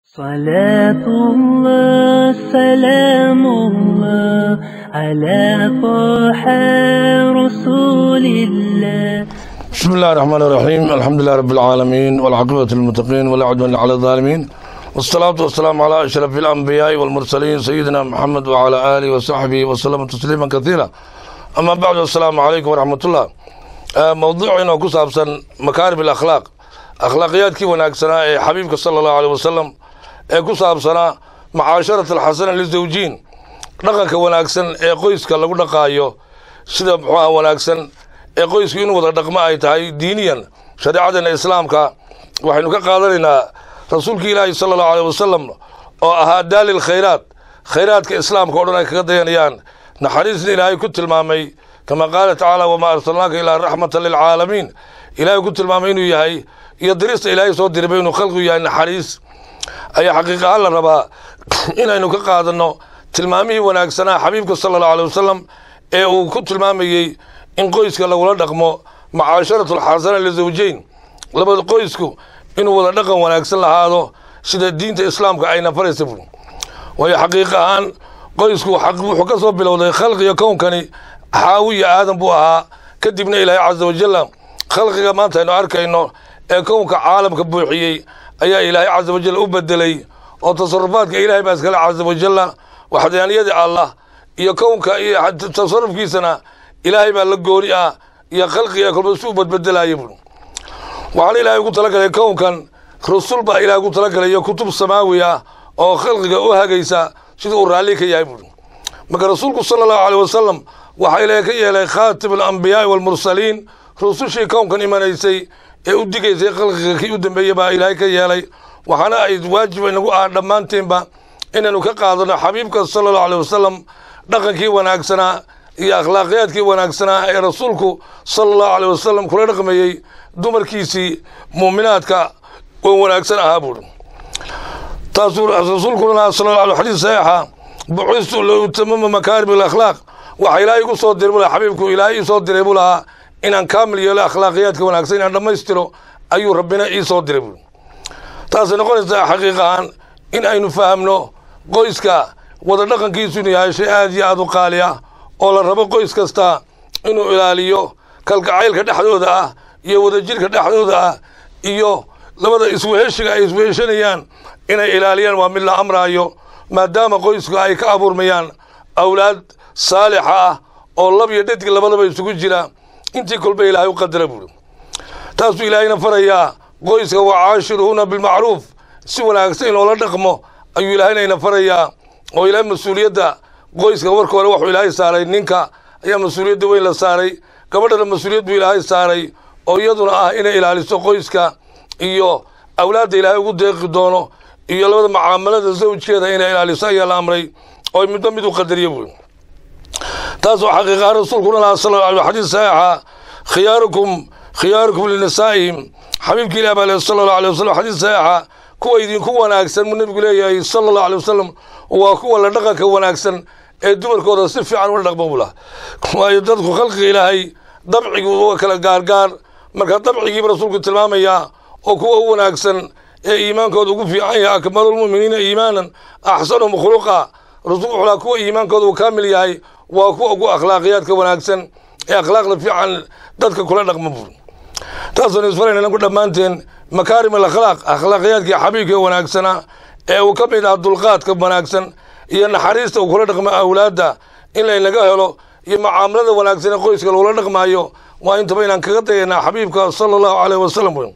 صلاة الله سلام الله على طه رسول الله بسم الله الرحمن الرحيم الحمد لله رب العالمين والعاقبة للمتقين ولا عدوان على الظالمين والصلاة والسلام على أشرف الأنبياء والمرسلين سيدنا محمد وعلى آله وصحبه وسلم تسليما كثيرا أما بعد السلام عليكم ورحمة الله آه، موضوع إنه كسابسا مكارم الأخلاق أخلاقيات كي وناكسنا إيه حبيبك صلى الله عليه وسلم ee ku saabsanaa macaasharat alxasana lizawjiin dhaqanka wanaagsan ee qoyska lagu dhaqaayo sida muxuuha wanaagsan ee qoysku in wada dhaqmo ay tahay diiniyan shareecadana islaamka waxaynu ka qaadanaynaa rasuulki ilaahi sala allahu aleyh wasalam oo ahaa daalil khayraat khayraadka islaamka o dhan ay kaga dayanayaan naxariisna ilaahay ku tilmaamay kama qaala tacaala wamaa arsalnaaka ilaa raxmatan lilcaalamiin ilaahay ku tilmaamay inuu yahay iyo dirista ilaahay soo diribay inuu khalqigu yahay naxariis ayaa xaqiiq ahaan la rabaa inaynu ka qaadanno tilmaamihii wanaagsanaa xabiibka sala allahu aley wasalam ee uu ku tilmaamayey in qoyska lagula dhaqmo macaasharatu alxasana lizawjeyn labada qoysku inuu wada dhaqan wanaagsan lahaado sida diinta islaamka ayna faraysa buri waayo xaqiiq ahaan qoysku wuxuu ka soo bilowday khalqiga kownkani xaawi iyo aadan buu ahaa kadibna ilaahay casa wajalla khalqiga maanta aynu arkayno ee kownka caalamka buuxiyey ayaa ilaahay casa wajal u bedelay oo tasarufaadka ilaahay baa iskale casa wajalla waxdaaniyadii allah iyo kownka iyo tasarufkiisana ilaahay baa la gooni ah iyo khalqiga kolba si u badbedelaya bui waxaana ilaahay ugu talagalay kownkan rasul baa ilahay ugu talagalay iyo kutub samaawi ah oo khalqiga u hagaysa sida uu raalli ka yahay bui marka rasuulku sala allahu aleyh wasalam waxaa ilaahay ka yeelay khaatim alambiyaai waalmursaliin rusushii kownkan imanaysay ee u digaysay khalqiga kii u dambeeyey baa ilaahay ka yeelay waxaana ay waajib inagu ah dhammaantiinba inaynu ka qaadano xabiibka sala allahu aleyh wasalam dhaqankii wanaagsanaa iyo akhlaaqiyaadkii wanaagsanaa ee rasuulku sala allahu aleyh wasalam kula dhaqmayey dumarkiisii muuminaadka oo wanaagsan ahaa buuri taasuu rasuulkuna lahaa sala allahu alay xadiis saxiixa bucistu liutamama makaarim alakhlaaq waxa ilaahay igu soo diray buu lahaa xabiibku ilaahay ii soo diray buu lahaa inaan kaamil yeelo akhlaaqiyaadka wanaagsan inaan dhammaystiro ayuu rabbina ii soo diray buuri taasay noqonaysaa xaqiiq ahaan in aynu fahamno qoyska wada dhaqankiisu inuu yahay shay aad iyo aad u qaali ah oo la rabo qoys kasta inuu ilaaliyo kalgacaylka dhexdooda ah iyo wadajirka dhexdooda ah iyo labada isweheshiga ay isweheshanayaan inay ilaaliyaan waa mid la amraayo maadaama qoysku ay ka abuurmayaan awlaad saalixa ah oo lab iyo dhadig labadaba isugu jira intii kolba ilaahay u qadara buuri taasuu ilaahayna farayaa qoyska wacaashiruhuna bilmacruuf si wanaagsan in loola dhaqmo ayuu ilaahaynayna farayaa oo ilaahay mas-uuliyadda qoyska marka hore waxuu ilaahay saaray ninka ayaa mas-uuliyadda weyn la saaray gabadhana mas-uuliyad buu ilaahay saaray oo iyaduna ah inay ilaaliso qoyska iyo awlaadda ilaahay ugu deeqi doono iyo labada mucaamalada zawjkeeda inay ilaaliso ayaa la amray oo midba mid u qadariya buuri taasoo xaqiiqaha rasuulkuna lahaa sal al xadiis saxiixa khiyaarukum khiyaarukum linisaa'ihim xabiibki ilah baa le sala allahu alay wasalam xadiis saxiixa kuwa idinku wanaagsan buu nebigu leeyahay sala allahu alay wasalam waa kuwa la dhaqanka wanaagsan ee dumarkooda si fiican ula dhaqmo buu laha waayo dadku khalqiga ilaahay dabcigu waa kala gaargaar marka dabcigiiba rasuulku tilmaamayaa oo kuwa u wanaagsan ee iimaankooda ugu fiican yahay akmalulmu'miniina iimaanan axsanuhum khuluqa rasuulku wuxuu laha kuwa iimaankooda uu kaamil yahay waa kuwa ugu akhlaaqiyaadka wanaagsan ee akhlaaqda fiican dadka kula dhaqma buuri taasaynu isfarayna ku dhammaanteen makaarim alakhlaaq akhlaaqiyaadkii xabiibka wanaagsanaa ee uu ka mid ah dulqaadka wanaagsan iyo naxariista uu kula dhaqmo awlaadda in laynaga helo iyo mucaamalada wanaagsan ee qoyska lagula dhaqmaayo waa intaba inaan kaga dayanaa xabiibka sala allahu aleyh wasalam wey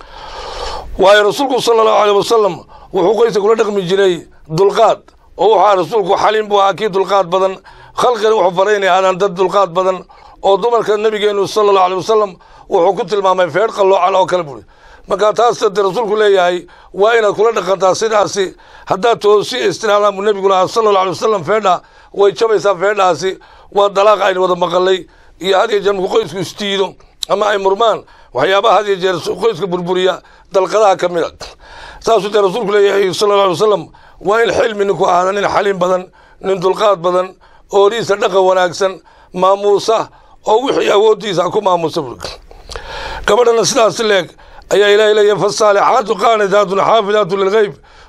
waayo rasuulku sala allahu aleyh wasalam wuxuu qoyska kula dhaqmi jiray dulqaad oo wuxuu rasuulku xaliim buu ahaa kii dulqaad badan khalqina wuxuu faray inay aadaan dad dulqaad badan oo dumarka nabigeenu sala allahu aley wasalam wuxuu ku tilmaamay feedh qalloocan oo kale buuri marka taas de rasuulku leeyahay waa inaad kula dhaqantaa sidaasi haddaad toosi istiraadaan buu nebigu lahaa sala allahu alay wasalam feedha way jabaysaa feedhaasi waa dalaaqa aynu wada maqalay iyo had iyo jeer markuu qoysku istiido ama ay murmaan waxyaabaha had iyo jeer qoyska burburiya dalqadaha ka mid a saasuu dee rasuulku leeyahay sala allahu alay wasalam waa in xilmi ninku ahaada nin xaliim badan nin dulqaad badan ooriisa dhaqan wanaagsan maamuusa oo wixii awooddiisa ku maamuusa bur gabadhana sidaas leeg ayaa ilaahay leeyahay fasaalixaatu qaanitaatun xaafidaatu lilgeyb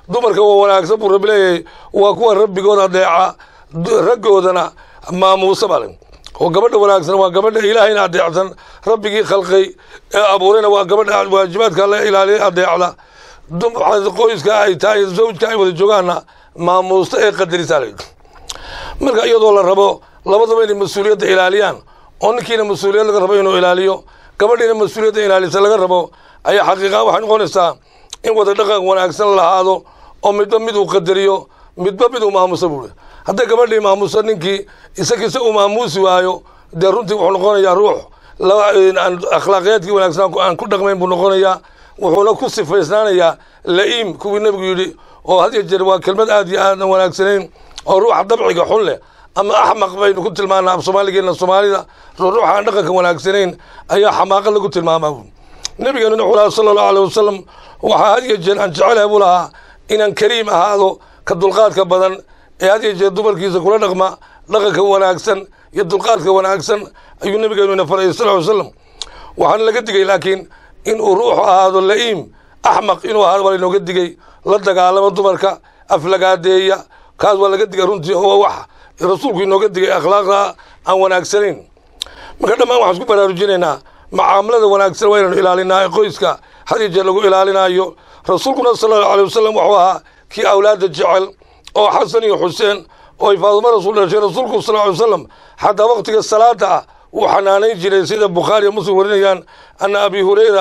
dumarka waa wanaagsan buu rabbi leeyahay waa kuwa rabbigood adeeca raggoodana maamuusa bale oo gabadha wanaagsan waa gabadha ilaahayna adeecsan rabbigii khalqay ee abuurayna waa gabadha waajibaadka la ilaaliya adeecda qoyska ay tahay zawjka ay wada joogaanna maamuusta ee qadarisa le marka iyadoo la rabo labadaba inay mas-uuliyadda ilaaliyaan oo ninkiina mas-uuliyad laga rabo inuu ilaaliyo gabadhiina mas-uuliyadda ilaalisa laga rabo ayaa xaqiiqa waxay noqonaysaa in wada dhaqan wanaagsan lahaado oo midba mid uu qadariyo midba mid uu maamusa buuri hadday gabadhii maamuso ninkii isagiisa uu maamuusi waayo dee runtii wuxuu noqonayaa ruux akhlaaqiyaadkii wanaagsan aan ku dhaqmayn buu noqonayaa wuxuuna ku sifaysnaanayaa la'iim kuwii nebigu yidhi oo had iyo jeer waa kelmad aad iyo aadan wanaagsanayn oo ruuxa dabciga xun leh ama axmaq baynu ku tilmaanaa af soomaaligeena soomaalida ruuxa aan dhaqanka wanaagsanayn ayaa xamaaqa lagu tilmaamaa nebigeenu wuxuu lahaa sala allahu aleh wasalam waxaa had iyo jeer aan jecelahay buu lahaa inaan kariim ahaado ka dulqaadka badan ee had iyo jeer dumarkiisa kula dhaqma dhaqanka wanaagsan iyo dulqaadka wanaagsan ayuu nebigeenu ina faray sal ly slam waxaana laga digay laakiin in uu ruuxu ahaado la'iim axmaq inuu ahaado waa lainooga digay la dagaalamo dumarka aflagaadeeya kaas waa laga digay runtii oo wax rasuulku inooga digay akhlaaqda aan wanaagsanayn marka dhammaan waxaan isku baraarujinaynaa macaamilada wanaagsan waa inaynu ilaalinaa ee qoyska had iyo jeer lagu ilaalinayo rasuulkuna sala allahu alay wasalam wuxuu ahaa kii awlaadda jecel oo xasan iyo xuseen oo ay faadimo rasuul dhashay rasuulku sal ly wasalam xataa waqtiga salaada ah wuu xanaanayn jiray sida bukhaariya muslim warinayaan ana abi hurayra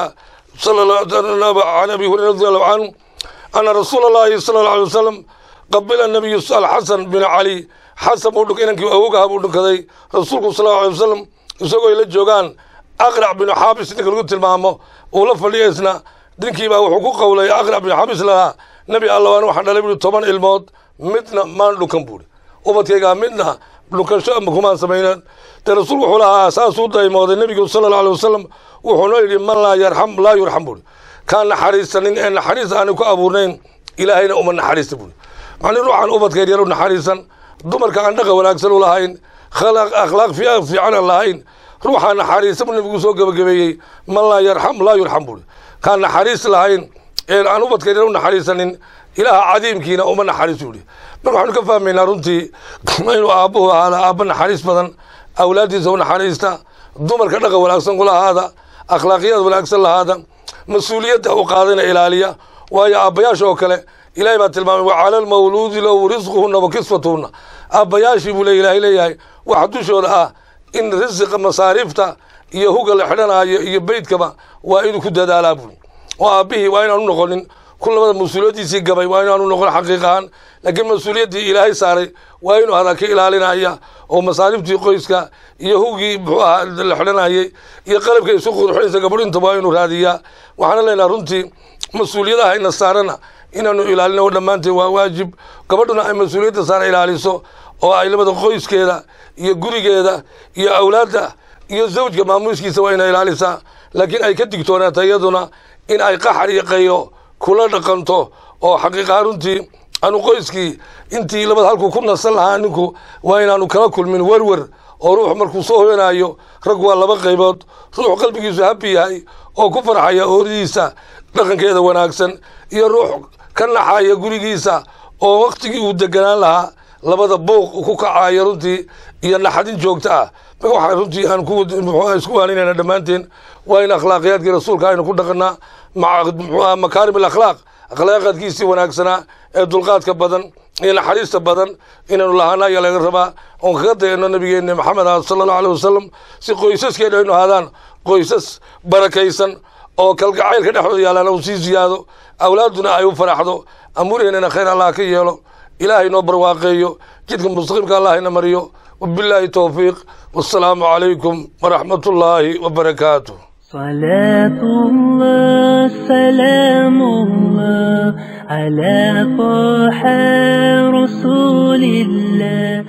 can abi hurayra radi allahu canhu ana rasuula allahi sala allahu alay wasalam qabila nabiyu alxasan bin cali xasan buu dhunk inankii awogaha buu dhunkaday rasuulku sal allahu alay wasalam isagoo ay la joogaan aqrac binu xaabis ninka lagu tilmaamo uu la fadhiya isna ninkiibaa wuxuu ku qowlay aqrac binu xaabis lahaa nebi alla waxaan dhalay buui toban ilmood midna maan dhunkan buuri ubadkaygaa midna dhunkasho ama kumaan samaynan dee rasuul wuxuu lahaa saasuu daymooday nebigu sala alla alay wasalam wuxuuna yidhi man laa yarxam laa yurxam buuri kaan naxariisanin ee naxariis aanu ku abuurnayn ilaahayna uma naxariista buuri macnii ruuxaan ubadkayr yar u naxariisan dumarka aan dhaqa wanaagsan u lahayn akhlaaq fiican aan lahayn ruuxaa naxariisa buu nebigu soo gebagabeeyey man laa yarxam laa yurxam buuri kaan naxariis lahayn ee aan ubadkayr yar u naxariisanin ilaaha cadiimkiina uma naxariis buuri marka waxaanu ka fahmaynaa runtii inuu aabbuhu ahaada aabba naxariis badan awlaaddiisa u naxariista dumarka dhaqa wanaagsan kula ahaada akhlaaqiyada wanaagsan lahaada mas-uuliyadda u qaadana ilaaliya waayo aabbayaasha oo kale ilahay baa tilmaamay wa cala almawluudi lahu risquhunna wa kiswatuhunna aabbayaashii buu le ilahay leeyahay waxa dushooda ah in risiqa masaariifta iyo huga la xidhanaayo iyo beydkaba waa inuu ku dadaalaa buuri oo aabbihii waa inaanu noqonin ku labada mas-uuliyaddiisii gabay waa inaanu noqon xaqiiqahaan laakiin mas-uuliyaddii ilaahay saaray waa inuu hadaa ka ilaalinaya oo masaariftii qoyska iyo hugii muxuu ahaa la xidhanayay iyo qalabka isu qurxinaysa gabadhinta waa inuu raadiyaa waxaana leenaha runtii mas-uuliyadaha ina saarana inaanu ilaalino dhammaanteed waa waajib gabadhuna ay mas-uuliyadda saara ilaaliso oo ay labada qoyskeeda iyo gurigeeda iyo awlaadda iyo zawjka maamuuskiisa waa ina ilaalisaa laakiin ay ka digtoonaato iyaduna in ay qaxar iyo qaylo kula dhaqanto oo xaqiiqaha runtii aanu qoyskii intii labada halkuu ku nasan lahaa ninku waa inaanu kala kulmin werwer oo ruux markuu soo hoyanaayo rag waa laba qaybood ruux qalbigiisu habi yahay oo ku farxaya ooridiisa dhaqankeeda wanaagsan iyo ruux ka naxaya gurigiisa oo waktigii uu deganaan lahaa labada bouq ku kacayo runtii iyo naxadin joogto ah marka waxaa runtii aan isku waaninayna dhammaanteen waa in akhlaaqiyaadkii rasuulka aynu ku dhaqanaa mxuaha makaarim alakhlaaq akhlaaqaadkiisii wanaagsanaa ee dulqaadka badan iyo naxariista badan inaynu lahaana ayaa laga rabaa oon kaga dayano nabigeena maxamed ah sala allahu aleh wasalam si qoysaskeena aynu ahaadaan qoysas barakaysan oo kalgacaylka dhexdooda yaalaan uu sii ziyaado awlaadduna ay u faraxdo amuurheennana khayr allah ka yeelo ilaahay noo barwaaqeeyo jidka mustaqiimka allah ina mariyo wabilaahi towfiiq wassalaamu calaykum waraxmat ullaahi wabarakaatuh صلاة الله سلام الله على طه رسول الله